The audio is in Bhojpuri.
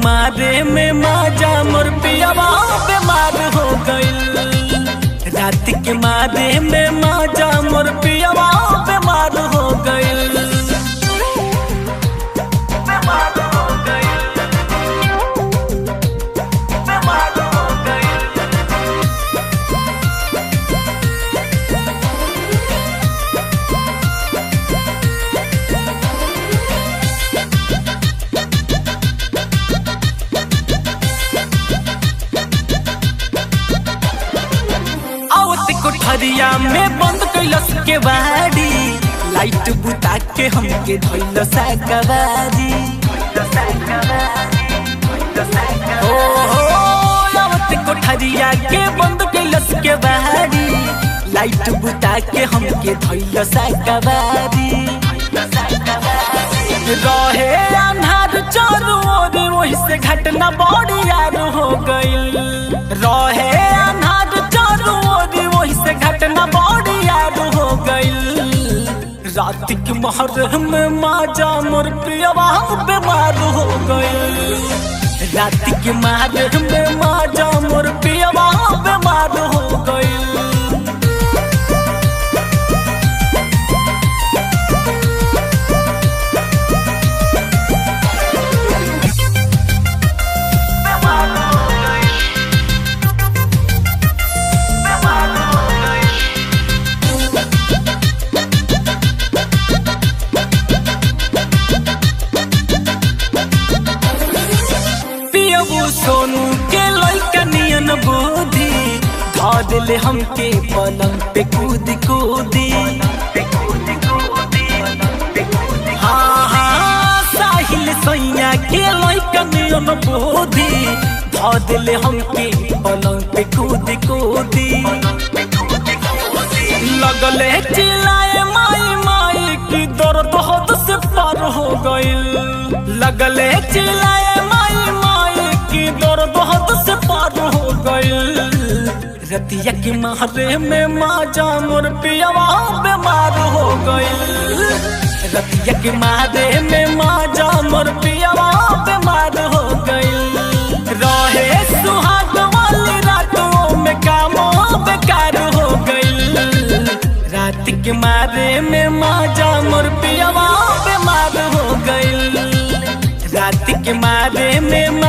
मारे में माजा मोर पियावा बीमार हो गइल रात के मारे में माजा मोर पियावा बीमार हो गइल बीमार हो गइल बीमार हो गइल आवत कोठरिया में बंद कैलस के बाड़ी लाइट बुता के हमके धइल साकवारी ओ हो आवत कोठरिया के बंद कैलस के बाड़ी लाइट बुता के हमके धइल साकवारी रहे अन्हार चारों ओर वही से घटना बड़ी यार हो गइल रहे अन्हार चारों ओर वही से घटना बड़ी यार हो गइल रात के महर में माजा मोर प्रियवा बीमार हो गइल रात के महर में माजा मोर प्रियवा बीमार हो गइल पियबू सोनू के लइका नियन बुद्धि धर ले हमके पलंग पे कूद कूदी हाँ हाँ साहिल सैया के लइका नियन बुद्धि धर ले हमके पलंग पे कूद कूदी लगले चिल्लाए माई माई की दर्द हद से पार हो गइल लगले चिल्लाए माई माई की दर्द हद से पार हो गइल रतिया के मारे में माजा मोर पियावा बीमार हो गइल रतिया के मारे में माजा मोर पियावा बीमार हो गइल रहे सुहाग वाली रातों में कामों बेकार हो गइल रात के मारे में माजा मोर पियावा बीमार हो गइल रात के मारे में